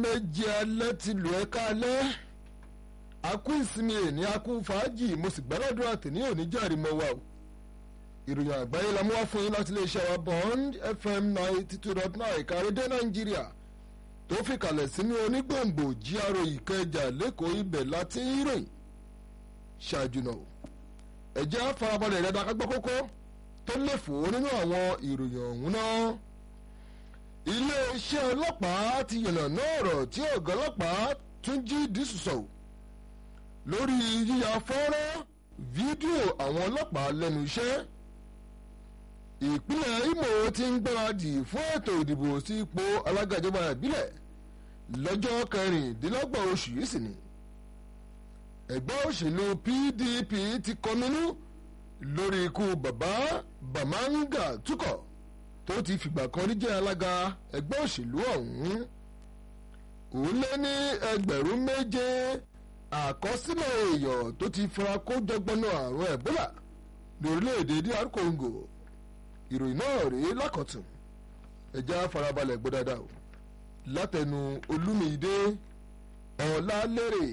méje alẹ́ ti lù ẹ́ kálẹ́ akú ìsinmi èní akú fàájì mo sì gbàdúrà àtẹ̀ní òní jàre mọ́ wa o ìròyìn àgbáyé la mú wá fún yín láti iléeṣẹ́ wa bond fm ninety two dot nine ìkàrédé nàìjíríà tó fi kalẹ̀ sínú onígbòǹgbò jíárò ìkẹjà lẹ́kọ̀ọ́ ibẹ̀ láti ìròyìn ṣáájú náà ẹ̀jẹ̀ àfarabalẹ̀ rẹ̀ dákágbọ́ kókó tó lè fò nínú àwọn ìròyìn ọ̀hún náà iléeṣẹ́ ọlọ́pàá ti yànnàná ọ̀rọ̀ tí ọ̀gá ọlọ́pàá Túnjí Dísù sọ̀rọ̀ lórí yíya fọ́nrán fídíò àwọn ọlọ́pàá lẹ́nu iṣẹ́ ìpínlẹ̀ Imo ti ń gbáradì fún ètò ìdìbò sí ipò alága ìjọba ìbílẹ̀ lọ́jọ́ kẹrìndínlọ́gbọ̀n oṣù yìí sì ni ẹgbẹ́ òṣèlú PDP ti kọminú lórí ikú bàbá Bamanga Túkọ̀ tó ti fìgbà kan rí jẹ́ alága ẹgbẹ́ òṣèlú ọ̀hún òun lé ní ẹgbẹ̀rún méje àkọsílẹ̀ èèyàn tó ti fara kó jọgbọ́nà àrùn ẹ̀bólà lórílẹ̀‐èdè DR Congo ìròyìn náà rèé lákọ̀tún ẹ̀já farabalẹ̀ gbọ́ dáadáa o látẹnu Olúmídé Ọlálérè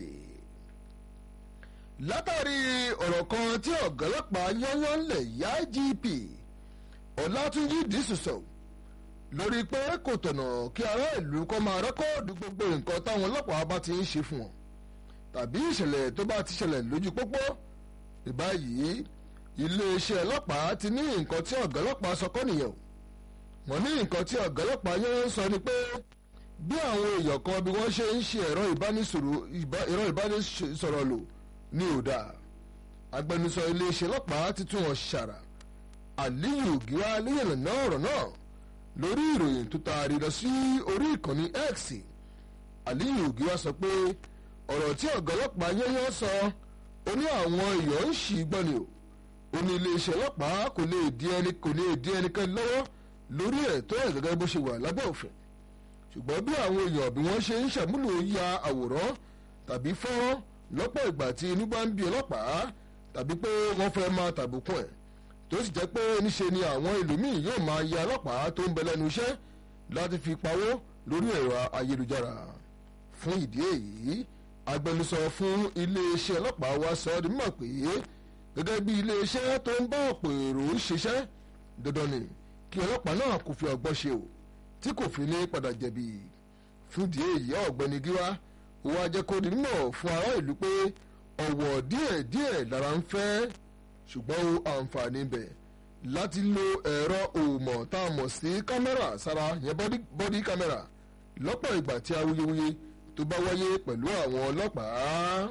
látàrí ọ̀rọ̀ kan tí ọ̀gá ọlọ́pàá yányán lẹ̀ yá IGP Ọlátúnjí Dísù sọ lórí pé kò tọ̀nà kí ará ìlú kọ́ máa rẹ́kọ́ọ̀dù gbogbo nǹkan táwọn ọlọ́pàá bá ti ń ṣe fún wọn tàbí ìṣẹ̀lẹ̀ tó bá ti ṣẹlẹ̀ lójú pópó ìbáyìí iléeṣẹ́ ọlọ́pàá ti ní nǹkan tí ọ̀gá ọlọ́pàá sọ kọ́ nìyẹn o wọ́n ní nǹkan tí ọ̀gá ọlọ́pàá yẹn ń sọ ni pé bí àwọn èèyàn kan bí wọ́n ṣe ń ṣe ẹ̀rọ ìbánisọ̀rọ̀ lò ní òdà agbẹnusọ iléeṣẹ́ ọlọ́pàá ti tún wọn ṣàrà Aliyu Gíwá léyìn náà ọ̀rọ̀ náà lórí ìròyìn tó taari lọ sí orí ìkànnì X Aliyu Gíwá sọ pé ọ̀rọ̀ tí ọ̀gá ọlọ́pàá yẹ́yẹ́ sọ ó ní àwọn èèyàn ń ṣì gbọ́ ni o ó ní iléeṣẹ́ ọlọ́pàá kò lè di ẹni kò lè di ẹnikẹ́ni lọ́wọ́ lórí ẹ̀tọ́ ẹ̀ gẹ́gẹ́ bó ṣe wà lábẹ́ òfin ṣùgbọ́n bí àwọn èèyàn bí wọ́n ṣe ń ṣàmúlò ya àwòrán tàbí fọ́nrán lọ́pọ̀ ìgbà tí inú bá ń bí ọlọ́pàá tàbí pé wọ́n fẹ́ máa tàbùkùn ẹ̀ tó sì jẹ́ pé níṣe ni àwọn ẹlòmíì yóò máa ya ọlọ́pàá tó ń bẹ lẹ́nu iṣẹ́ láti fi pawó lórí ẹ̀rọ ayélujára fún ìdí èyí agbẹnusọ fún iléeṣẹ́ ọlọ́pàá wa sọ ọ́ di mímọ̀ pé gẹ́gẹ́ bí iléeṣẹ́ tó ń bá ọ̀pọ̀ èrò ṣiṣẹ́ dandan ni kí ọlọ́pàá náà kò fi ọgbọ́n ṣe o tí kò fi ní padà jẹ̀bi fún ìdí èyí ọ̀gbẹ́ni gíwá wá jẹ́ kó di mímọ̀ fún ará ìlú pé ọ̀wọ̀ díẹ̀díẹ̀ lára ń fẹ́ ṣùgbọ́n o àǹfààní bẹ̀ láti lo ẹ̀rọ òmọ̀ tá a mọ̀ sí kámẹ́rà sára yẹn bọ́dí kámẹ́rà lọ́pọ̀ ìgbà tí awuyewuye tó bá wáyé pẹ̀lú àwọn ọlọ́pàá.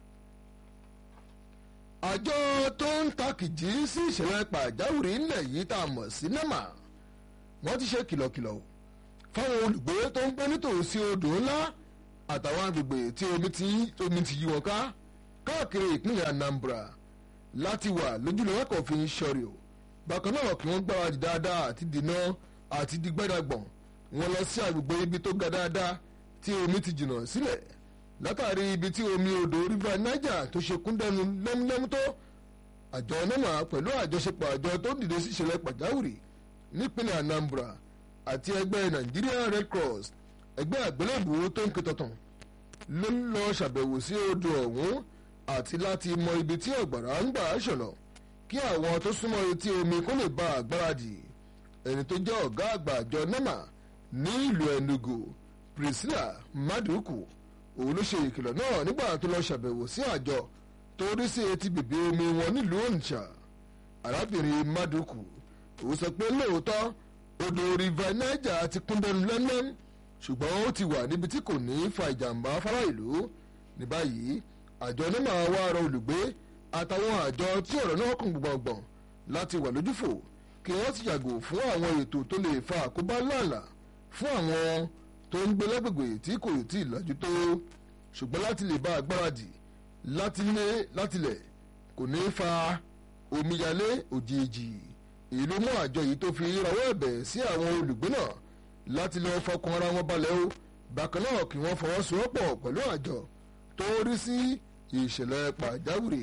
àjọ tó ń takìjì sí ìṣẹ̀lẹ̀ pàjáwìrì ńlẹ̀ yìí tá a mọ̀ sí NEMA wọ́n ti ṣe kìlọ̀kìlọ̀ fáwọn olùgbé tó ń gbé nítòsí odò ńlá àtàwọn agbègbè tí omi ti omi ti yí wọn ká káàkiri ìpínlẹ̀ Anambra láti wà lójúlówó kò fi ń ṣọrí o bákan náà kí wọ́n gbáradì dáadáa àti dènà àti dìgbẹ́dàgbọ̀n wọn lọ sí agbègbè ibi tó ga dáadáa tí omi ti jìnnà sílẹ̀ látàrí ibi tí omi odò river Niger tó ṣe kún dẹnu lẹ́múlẹ́mú tó àjọ NEMA pẹ̀lú àjọṣepọ̀ àjọ tó dìde sí ìṣẹ̀lẹ̀ pàjáwìrì nípínlẹ̀ Anambra àti ẹgbẹ́ Nigerian Red Cross ẹgbẹ́ àgbélébù tó ń ké tọ̀tàn ló ń lọ ṣàbẹ̀wò sí odò ọ̀hún àti láti mọ ibi tí ọ̀gbàrá ń gbà ṣọ̀nà kí àwọn tó súnmọ́ etí omi kó lè bá àgbáradì ẹni tó jẹ́ ọ̀gá àgbà àjọ NEMA ní ìlú Enugu Priscilla Maduku òun ló ṣe ìkìlọ̀ náà nígbà tó lọ ṣàbẹ̀wò sí àjọ tó rí sí etí bèbè omi wọn nílùú Onitsha arábìnrin Maduku òun sọ pé lóòótọ́ odò river Niger ti kún dẹnu lẹ́mlẹ́m ṣùgbọ́n ó ti wà níbi tí kò ní fa ìjàmbá fárá ìlú ní báyìí àjọ NEMA wá rọ olùgbé àtàwọn àjọ tí ọ̀rọ̀ náà kàn gbọ̀ngbọ̀n láti wà lójúfò kí wọ́n ti yàgò fún àwọn ètò tó lè fa àkóbá láàlà fún àwọn tó ń gbé lágbègbè tí kò tí ì lajú tó ṣùgbọ́n láti lè bá agbáradì láti lé látilẹ̀ kò ní fa omíyalé òjijì èyí ló mú àjọ yìí tó fi rawọ́ ẹ̀bẹ̀ sí àwọn olùgbé náà láti lọ́ọ́ fọkàn ara wọn balẹ̀ o bákan náà kí wọ́n fọwọ́sowọ́pọ̀ pẹ̀lú àjọ tó rí sí ìṣẹ̀lẹ̀ pàjáwìrì.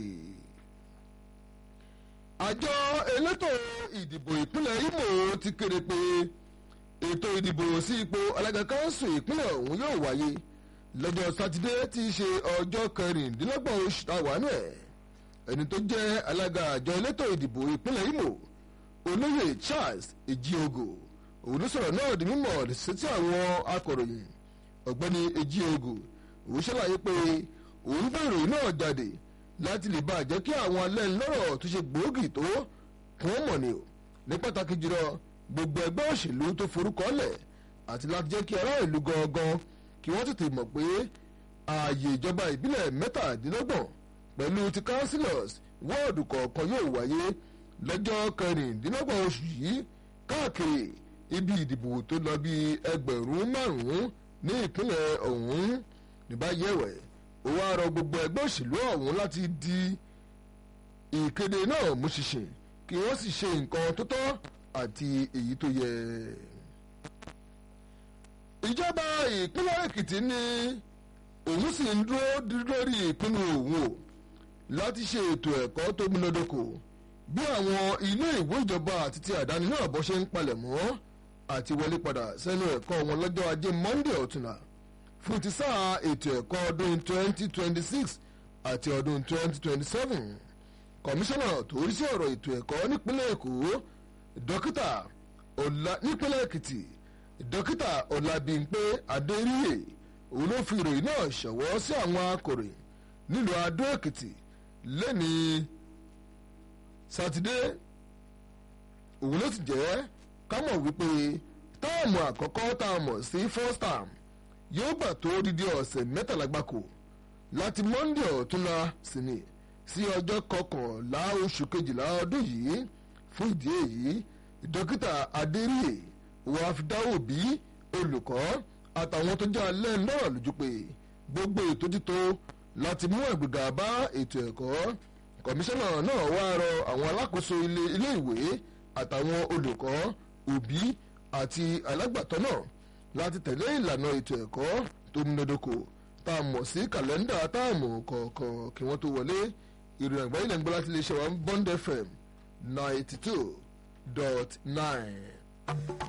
àjọ elétò ìdìbò ìpínlẹ̀ Imo ti kéde pé ètò ìdìbò sí ipò alága kánsù ìpínlẹ̀ ọ̀hún yóò wáyé lọ́jọ́ sátidé tí í ṣe ọjọ́ kẹrìndínlọ́gbọ̀n oṣù táwánú ẹ̀ ẹni tó jẹ́ alága àjọ elétò ìdìbò ìpínlẹ̀ Imo olóyè Charles Ejiogo òun ló sọ̀rọ̀ náà di mímọ̀ sétí àwọn akọ̀ròyìn ọ̀gbẹ́ni Ejiogo òun ṣàlàyé pé òun bá ìròyìn náà jáde láti lè bá jẹ́ kí àwọn alẹ́ ńlọ́rọ̀ tó ṣe gbòógì tó kún ó mọ̀ ni o ní pàtàkì jùlọ gbogbo ẹgbẹ́ òṣèlú tó forúkọ lẹ̀ àti láti jẹ́ kí ará ìlú gangan kí wọ́n tètè mọ̀ pé ààyè ìjọba ìbílẹ̀ mẹ́tàdínlọ́gbọ̀n pẹ̀lú ti councillors wọ́ọ̀dù kọ̀ọ̀kan yóò wáyé lọ́jọ́ kẹrìndínlọ́gbọ̀n oṣù yìí káàkiri ibi ìdìbò tó lọ bí ẹgbẹ̀rún márùn-ún ní ìpínlẹ̀ ọ̀hún níbàyẹ̀wẹ̀ ó wá rọ gbogbo ẹgbẹ́ òṣèlú ọ̀hún láti di ìkéde náà mú ṣinṣin kí wọ́n sì ṣe nǹkan tó tọ́ àti èyí tó yẹ. ìjọba ìpínlẹ̀ èkìtì ní òun sì ń dúró lórí ìpinnu òun o láti ṣe ètò ẹ̀kọ́ tó múnádóko bí àwọn ilé ìwé ìjọba àti ti àdáni náà bọ́ ṣe ń palẹ̀ mọ́ àti wọlé padà sẹ́nu ẹ̀kọ́ wọn lọ́jọ́ ajé monday ọ̀túnla fún ti sáà ètò ẹ̀kọ́ ọdún 2026 àti ọdún 2027 kọmíṣánná tó rí sí ọ̀rọ̀ ètò ẹ̀kọ́ nípínlẹ̀ èkó dókítà ọ̀la nípínlẹ̀ èkìtì dókítà ọ̀làbímpé adéríyè òun ló fi ìròyìn náà ṣọwọ́ sí àwọn akọ̀ròyìn nílùú adó èkìtì lẹ́ni sátidé òun ló ti jẹ́ ká mọ̀ wípé táàmù àkọ́kọ́ tá a mọ̀ sí first term yóò gbà tó dídí ọ̀sẹ̀ mẹ́tàlá gbáko láti monday ọ̀túnla sí ni sí ọjọ́ kọkànlá oṣù kejìlá ọdún yìí fún ìdí èyí dókítà adéríyè wàá fi dáwò bí olùkọ́ àtàwọn tó jẹ́ alẹ́ náà lójú pé gbogbo ètò títò láti mú ẹ̀gbẹ̀gà bá ètò ẹ̀kọ́ kọmíṣánná náà wá rọ àwọn alákòóso ilé ìwé àtàwọn olùkọ́ òbí àti alágbàtọ́ náà láti tẹ̀lé ìlànà ètò ẹ̀kọ́ tó múnádóko tá a mọ̀ sí kàlẹ́ndà táàmù kọ̀ọ̀kan kí wọ́n tó wọlé ìròyìn àgbáyé lẹ́nu gbọ́ láti lè ṣe wa Bond FM ninety two dot nine.